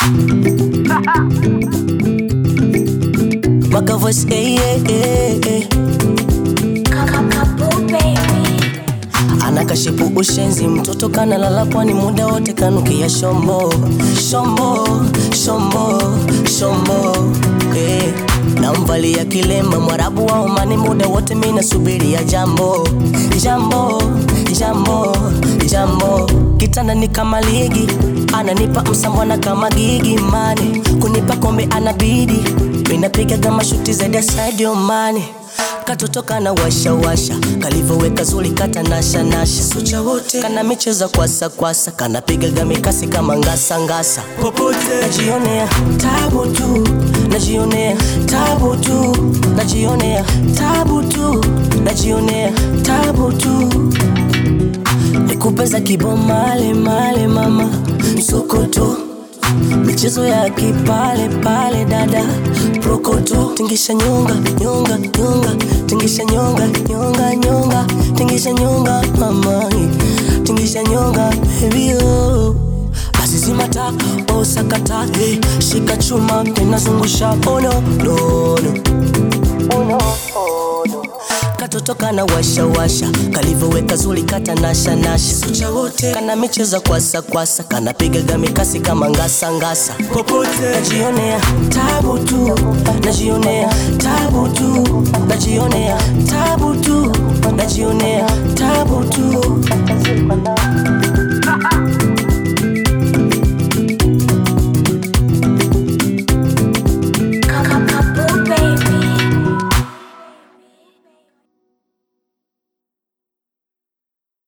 Maka voice, eh, eh, eh, eh. Anakashipu ushenzi, mtoto kanalala pwani muda wote kanukia shombo shombo shombo shombo eh. Namvalia kilemba mwarabu wa Omani muda wote mina subiria jambo jambo jambo jambo kitanda ni kama ligi ananipa msambwana kama gigi mani kunipa kombe anabidi minapiga kama shuti zaidi ya Sadio Mane katoto kana washa washa kalivoweka zuri kata nasha nasha sucha wote kana micheza kwasa kwasa kanapigaga mikasi kama ngasa ngasa popote najionea tabu tu najionea tabu tu najionea tabu tu najionea tabu tu nikupeza kibomale male mama msokoto michezo ya kipale pale dada prokoto tingisha nyonga nyonga nyonga tingisha nyonga nyonga nyonga tingisha nyonga mama tingisha nyonga baby oh basi zimata osakata hey, shika chuma tenazungusha ono nono ono ono katoto kana washa washa kalivoweka zuri kata nasha nasha sucha wote kana micheza kwasa kwasa kanapigaga mikasi kama ngasa ngasa popote najionea tabu tu najionea tabu tu najionea tabu tu najionea tabu tu